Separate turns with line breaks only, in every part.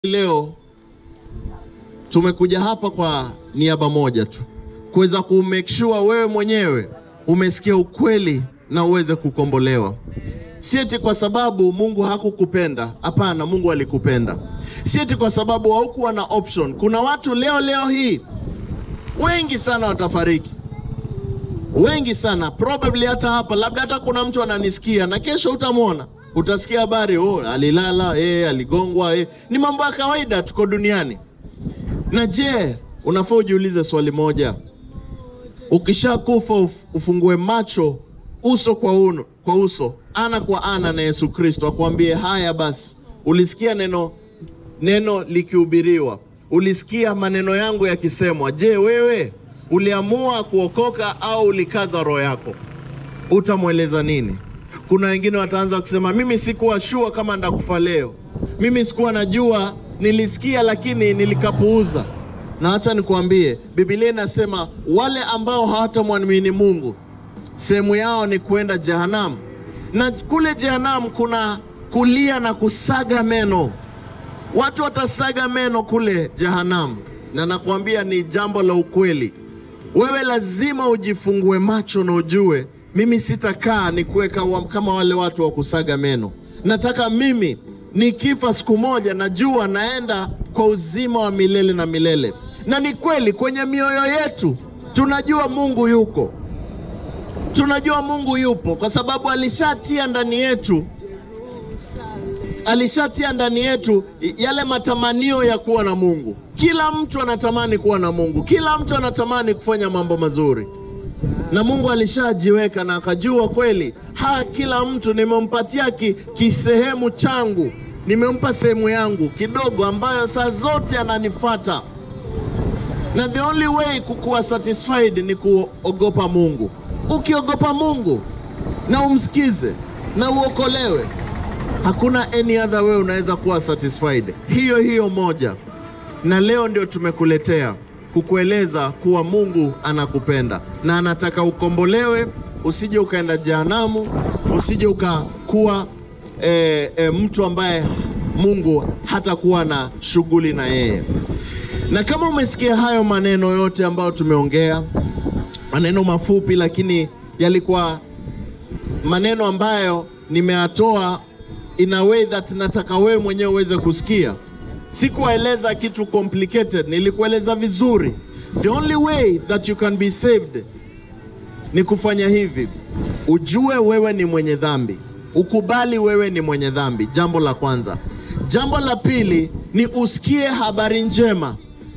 Leo tumekuja hapa kwa niaba moja tu, kuweza ku make sure wewe mwenyewe umesikia ukweli na uweze kukombolewa. Si eti kwa sababu Mungu hakukupenda, hapana, Mungu alikupenda. Si eti kwa sababu haukuwa na option. Kuna watu leo leo hii wengi sana watafariki, wengi sana probably, hata hapa labda hata kuna mtu ananisikia na kesho utamwona utasikia habari oh, alilala eh, aligongwa eh. Ni mambo ya kawaida, tuko duniani. Na je, unafaa ujiulize swali moja, ukishakufa uf, ufungue macho uso kwa, uno, kwa uso ana kwa ana na Yesu Kristo akwambie, haya basi, ulisikia neno neno likihubiriwa, ulisikia maneno yangu yakisemwa. Je, wewe uliamua kuokoka au ulikaza roho yako? Utamweleza nini? Kuna wengine wataanza kusema mimi sikuwa shua kama ndakufa leo, mimi sikuwa najua, nilisikia lakini nilikapuuza. Na hata nikuambie, Biblia inasema wale ambao hawatamwamini Mungu sehemu yao ni kuenda jehanamu, na kule jehanamu kuna kulia na kusaga meno. Watu watasaga meno kule jehanamu, na nakuambia ni jambo la ukweli. Wewe lazima ujifungue macho na ujue mimi sitakaa ni kuweka kama wale watu wa kusaga meno. Nataka mimi nikifa siku moja, najua naenda kwa uzima wa milele na milele. Na ni kweli kwenye mioyo yetu tunajua Mungu yuko, tunajua Mungu yupo kwa sababu alishatia ndani yetu, alishatia ndani yetu yale matamanio ya kuwa na Mungu. Kila mtu anatamani kuwa na Mungu, kila mtu anatamani kufanya mambo mazuri na Mungu alishajiweka na akajua kweli, ha, kila mtu nimempatia ki, kisehemu changu, nimempa sehemu yangu kidogo ambayo saa zote ananifata, na the only way kukuwa satisfied ni kuogopa Mungu. Ukiogopa Mungu na umsikize na uokolewe, hakuna any other way unaweza kuwa satisfied. Hiyo hiyo moja, na leo ndio tumekuletea kukueleza kuwa Mungu anakupenda na anataka ukombolewe, usije ukaenda jehanamu, usije ukakuwa e, e, mtu ambaye Mungu hatakuwa na shughuli na yeye. Na kama umesikia hayo maneno yote ambayo tumeongea, maneno mafupi, lakini yalikuwa maneno ambayo nimeyatoa in a way that nataka wewe mwenyewe uweze kusikia. Sikuwaeleza kitu complicated, nilikueleza vizuri. The only way that you can be saved ni kufanya hivi: ujue wewe ni mwenye dhambi, ukubali wewe ni mwenye dhambi, jambo la kwanza. Jambo la pili ni usikie habari njema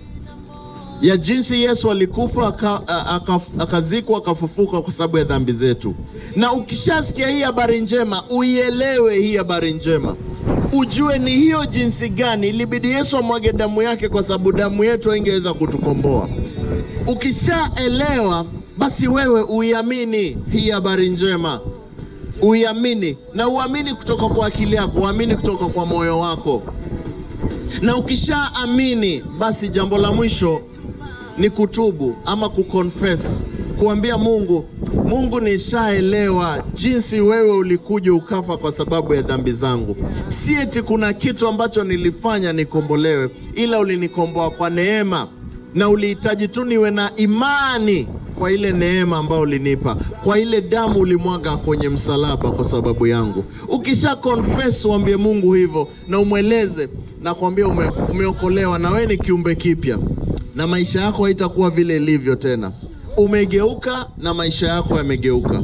ya jinsi Yesu alikufa akazikwa akafufuka kwa sababu ya dhambi zetu. Na ukishasikia hii habari njema, uielewe hii habari njema ujue ni hiyo jinsi gani ilibidi Yesu amwage damu yake, kwa sababu damu yetu haingeweza kutukomboa. Ukishaelewa basi, wewe uiamini hii habari njema, uiamini na uamini kutoka kwa akili yako, uamini kutoka kwa moyo wako. Na ukishaamini basi, jambo la mwisho ni kutubu ama kuconfess, kuambia Mungu, Mungu, nishaelewa jinsi wewe ulikuja ukafa kwa sababu ya dhambi zangu. Si eti kuna kitu ambacho nilifanya nikombolewe, ila ulinikomboa kwa neema, na ulihitaji tu niwe na imani kwa ile neema ambayo ulinipa, kwa ile damu ulimwaga kwenye msalaba kwa sababu yangu. Ukisha confess, uambie Mungu hivyo na umweleze na kuambia ume, umeokolewa na wewe ni kiumbe kipya, na maisha yako haitakuwa vile ilivyo tena umegeuka na maisha yako yamegeuka.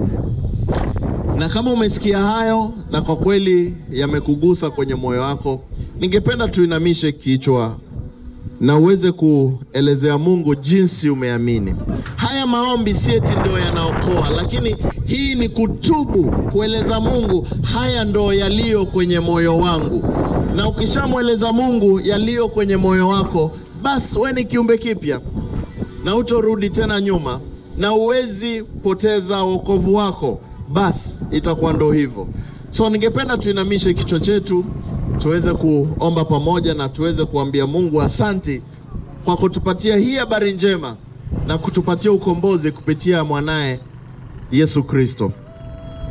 Na kama umesikia hayo na kwa kweli yamekugusa kwenye moyo wako, ningependa tuinamishe kichwa na uweze kuelezea Mungu jinsi umeamini. Haya maombi si eti ndio yanaokoa, lakini hii ni kutubu, kueleza Mungu, haya ndo yaliyo kwenye moyo wangu. Na ukishamweleza Mungu yaliyo kwenye moyo wako, basi we ni kiumbe kipya na utorudi tena nyuma na uwezi poteza wokovu wako, basi itakuwa ndo hivyo. So ningependa tuinamishe kichwa chetu tuweze kuomba pamoja na tuweze kuambia Mungu asanti kwa kutupatia hii habari njema na kutupatia ukombozi kupitia mwanaye Yesu Kristo.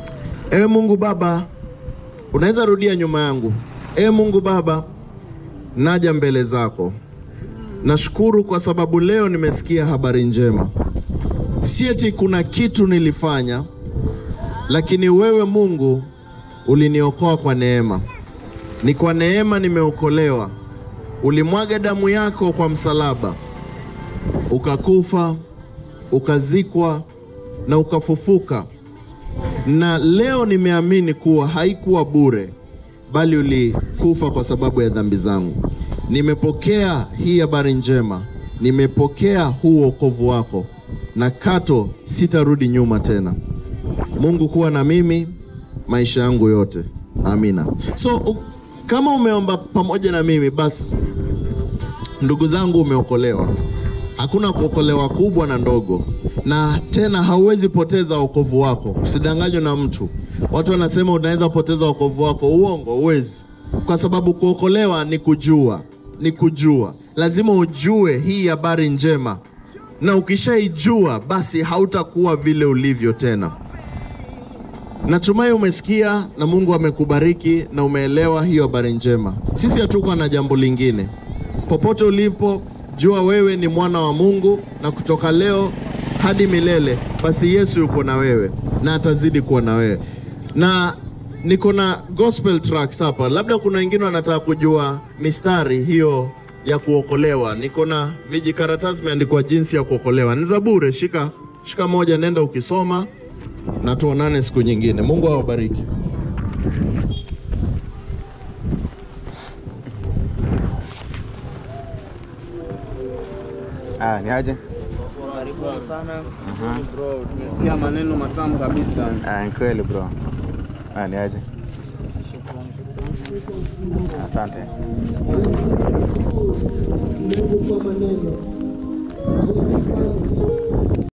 Ewe Mungu Baba, unaweza rudia nyuma yangu. Ewe Mungu Baba, naja mbele zako. Nashukuru kwa sababu leo nimesikia habari njema. Si eti kuna kitu nilifanya, lakini wewe Mungu uliniokoa kwa neema. Ni kwa neema nimeokolewa. Ulimwaga damu yako kwa msalaba, ukakufa, ukazikwa na ukafufuka, na leo nimeamini kuwa haikuwa bure, bali ulikufa kwa sababu ya dhambi zangu. Nimepokea hii habari njema, nimepokea huu wokovu wako, na kato sitarudi nyuma tena. Mungu kuwa na mimi maisha yangu yote, amina. So u, kama umeomba pamoja na mimi basi, ndugu zangu, umeokolewa. Hakuna kuokolewa kubwa na ndogo, na tena hauwezi poteza wokovu wako. Usidanganywe na mtu. Watu wanasema unaweza poteza wokovu wako. Uongo, huwezi, kwa sababu kuokolewa ni kujua, ni kujua. Lazima ujue hii habari njema, na ukishaijua basi hautakuwa vile ulivyo tena. Natumai umesikia na Mungu amekubariki na umeelewa hiyo habari njema. Sisi hatuko na jambo lingine. Popote ulipo, jua wewe ni mwana wa Mungu, na kutoka leo hadi milele, basi Yesu yuko na wewe na atazidi kuwa na wewe. Na niko na gospel tracks hapa, labda kuna wengine wanataka kujua mistari hiyo ya kuokolewa. Niko na vijikaratasi imeandikwa jinsi ya kuokolewa, ni za bure. Shika shika moja, nenda ukisoma na tuonane siku nyingine. Mungu awabariki.
Ah, ni aje?
Karibuni sana
Aha.
bro, nimesikia maneno matamu kabisa.
Ah, ni kweli bro. Ah, ni aje? Asante.
Mungu kwa maneno